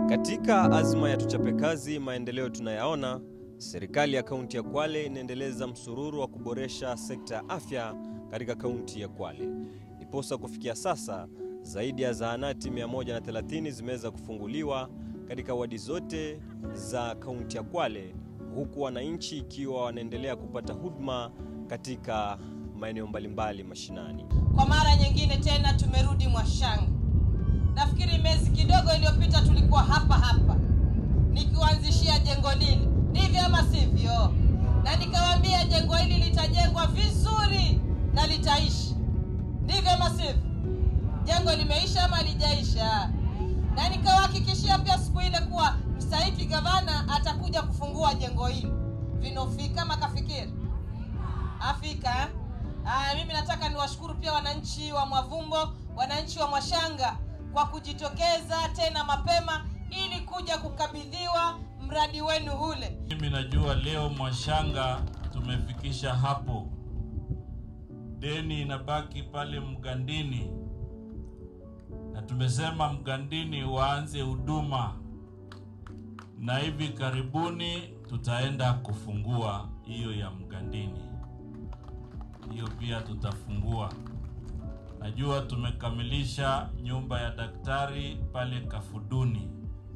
Katika azma ya tuchape kazi maendeleo tunayaona, serikali ya kaunti ya Kwale inaendeleza msururu wa kuboresha sekta ya afya katika kaunti ya Kwale. Ndiposa kufikia sasa zaidi ya zahanati 130 zimeweza kufunguliwa katika wadi zote za kaunti ya Kwale, huku wananchi ikiwa wanaendelea kupata huduma katika maeneo mbalimbali mashinani. Kwa mara nyingine tena tumerudi Mwashanga. Nafikiri miezi kidogo iliyopita tulikuwa hapa hapa nikiwaanzishia jengo lile, ndivyo ama sivyo? Na nikawaambia jengo hili litajengwa vizuri na litaishi, ndivyo ama sivyo? Jengo limeisha ama lijaisha? Na nikawahakikishia pia siku ile kuwa mstahiki gavana atakuja kufungua jengo hili. Vinofika ama kafikiri Afrika. Aya, mimi nataka niwashukuru pia wananchi wa Mwavumbo, wananchi wa Mwashanga kwa kujitokeza tena mapema ili kuja kukabidhiwa mradi wenu ule. Mimi najua leo Mwashanga tumefikisha hapo, deni inabaki pale Mgandini, na tumesema Mgandini waanze huduma, na hivi karibuni tutaenda kufungua hiyo ya Mgandini, hiyo pia tutafungua. Najua tumekamilisha nyumba ya daktari pale Kafuduni.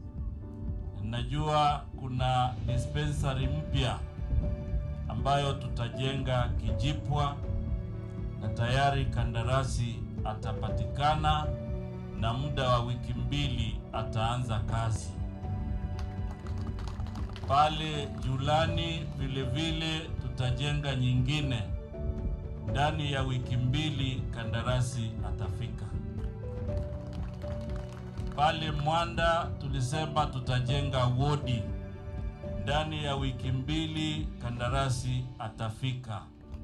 Najua kuna dispensary mpya ambayo tutajenga Kijipwa, na tayari kandarasi atapatikana na muda wa wiki mbili ataanza kazi. Pale Julani vile vile tutajenga nyingine ndani ya wiki mbili kandarasi atafika. Pale Mwanda tulisema tutajenga wodi ndani ya wiki mbili kandarasi atafika.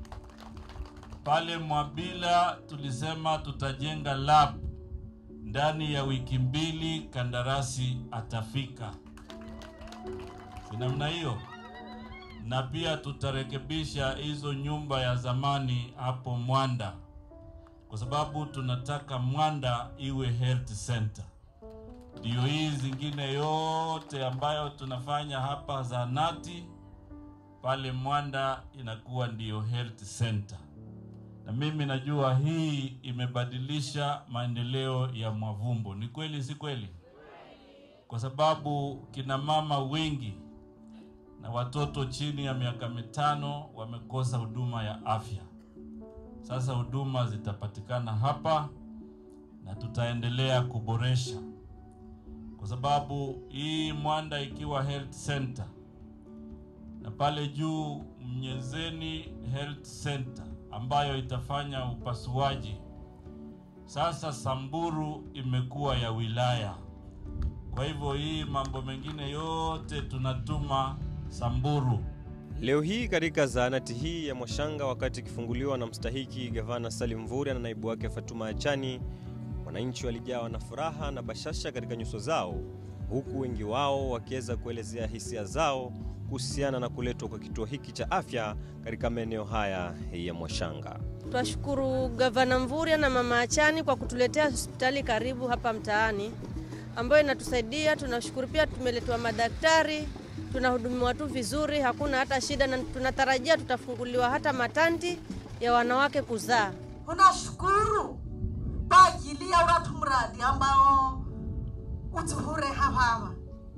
Pale Mwabila tulisema tutajenga lab ndani ya wiki mbili kandarasi atafika. Si namna hiyo? na pia tutarekebisha hizo nyumba ya zamani hapo Mwanda, kwa sababu tunataka Mwanda iwe health center. Ndio hii zingine yote ambayo tunafanya hapa zahanati, pale Mwanda inakuwa ndiyo health center. Na mimi najua hii imebadilisha maendeleo ya Mwavumbo. Ni kweli, si kweli? Kwa sababu kina mama wengi na watoto chini ya miaka mitano wamekosa huduma ya afya. Sasa huduma zitapatikana hapa na tutaendelea kuboresha, kwa sababu hii Mwanda ikiwa health center na pale juu Mnyezeni health center ambayo itafanya upasuaji. Sasa Samburu imekuwa ya wilaya, kwa hivyo hii mambo mengine yote tunatuma Samburu. Leo hii katika zahanati hii ya Mwashanga, wakati ikifunguliwa na mstahiki gavana Salim Mvurya na naibu wake Fatuma Achani, wananchi walijawa na furaha na bashasha katika nyuso zao, huku wengi wao wakiweza kuelezea hisia zao kuhusiana na kuletwa kwa kituo hiki cha afya katika maeneo haya ya Mwashanga. Twashukuru gavana Mvurya na mama Achani kwa kutuletea hospitali karibu hapa mtaani ambayo inatusaidia. Tunashukuru pia tumeletewa madaktari tunahudumiwa tu vizuri, hakuna hata shida, na tunatarajia tutafunguliwa hata matanti ya wanawake kuzaa. Unashukuru kwa ajili ya uratu mradi ambao utuhure hapapa.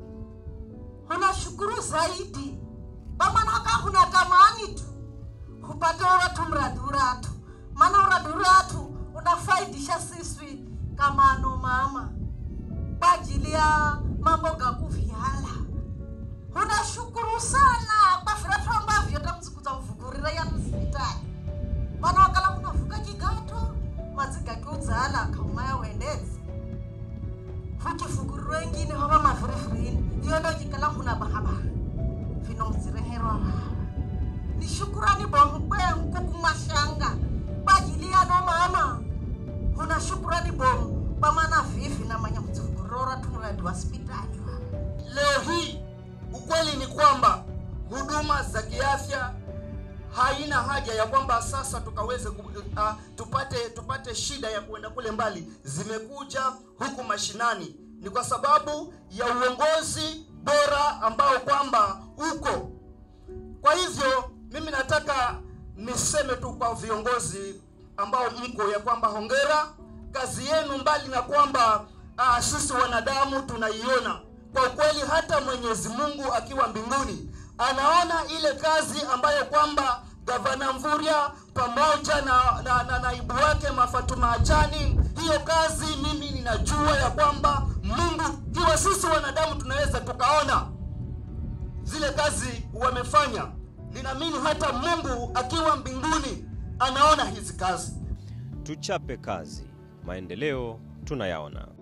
Unashukuru zaidi pamanaka huna tamani tu hupate uratu mradi uratu, maana uradi uratu unafaidisha siswi kama ano mama kwa ajili ya mambo gakuvyala unashukuru sana kwa viratu ambavyo tamzikuta mvugurira ya msipitali mana wakala kunavuka kigato madzigakiudzala kaumaya wendezi vukifuguriro ingine vava mavirivirini iyo ndo chikala huna bahabara vinomudzireherwa vava ni shukurani bomu kwenku kumashanga kwajili yano mama una shukurani bomu pamana vivi namanya mudzivuguriro ratumuradi wa sipitali vava Leo hii ukweli ni kwamba huduma za kiafya haina haja ya kwamba sasa tukaweze ku, uh, tupate tupate shida ya kuenda kule mbali. Zimekuja huku mashinani ni kwa sababu ya uongozi bora ambao kwamba uko. Kwa hivyo mimi nataka niseme tu kwa viongozi ambao mko ya kwamba hongera, kazi yenu mbali na kwamba ah, sisi wanadamu tunaiona kwa ukweli, hata Mwenyezi Mungu akiwa mbinguni anaona ile kazi ambayo kwamba gavana Mvurya pamoja na, na, na naibu wake Mafatuma Achani, hiyo kazi mimi ninajua ya kwamba Mungu, ikiwa sisi wanadamu tunaweza tukaona zile kazi wamefanya, ninaamini hata Mungu akiwa mbinguni anaona hizi kazi. Tuchape kazi, maendeleo tunayaona.